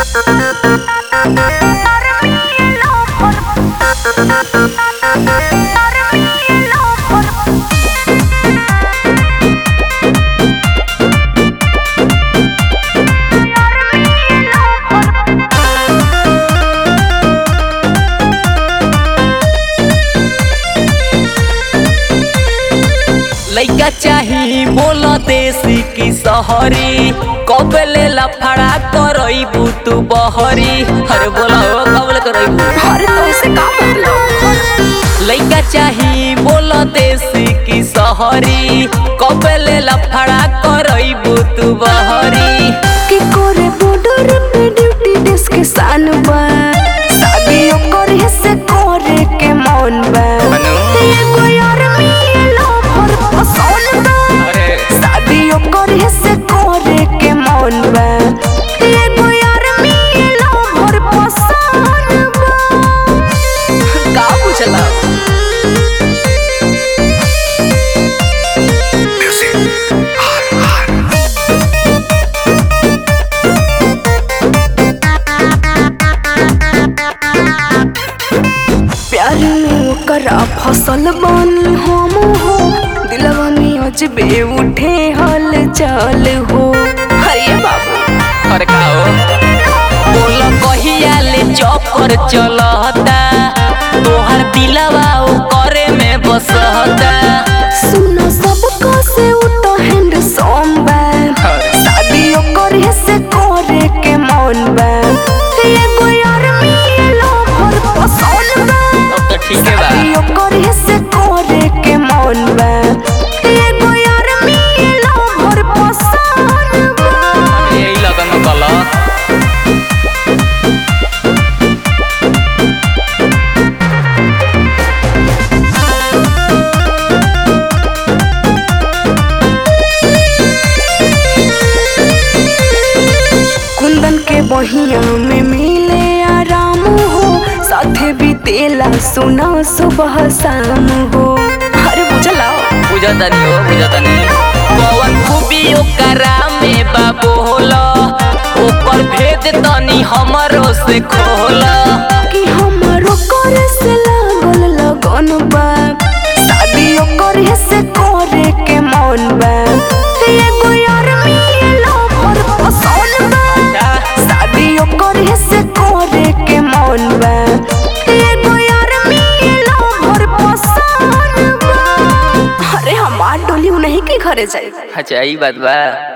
लइका चाही बोल देसी की सहरी कब ले लफड़ा करईबू तू बहरी अरे बोला हो कब ले करईबू अरे तो इसे का मतलब लइका चाही बोल देसी की सहरी कब ले लफड़ा करईबू तू बहरी कि कोरे बॉर्डर पे ड्यूटी डेस्क के सान बा शादी ओकर से करे के मन बा मनु? एगो यार मिलो पर पसंद बा अरे शादी ओकर से करे के मन बा एगो यार मिलो पर पसंद बा का पूछला प्यार में ओकरा फसल बानी हम हो दिलवा में अजबे उठे हल चल हो अरे बाबू अरे का हो बोल कहिया ले चक्कर चलता तोहर दिलवा ओ करे में बसता सुनो सबका से उठो हैंड सोमबा शादी ओकर से करे के मन बा एगो यार मिलो भर पसंद बा अब तो ठीक है बा शादी ओकर से करे के मन बा एगो यार मिलो भर पसंद बा यही लगन में गलत कुंदन के बहिया में मिले आराम हो साथे बीतेला सुना सुबह शाम हो अरे बुझला बुझता नहीं हो बुझता नहीं कौन खूबी ओकरा में बाबू होला ओकर भेद तनी हमरो से खोला कि हमारो करे से लागल लगन बा शादी ओकर से करे के मन बा एगो यार मिलो पर पसंद बा शादी ओकर से करे के मन बा एगो यार मिलो पर पसंद बा अरे हमार डोली नहीं के घरे जाए अच्छा यही बात बा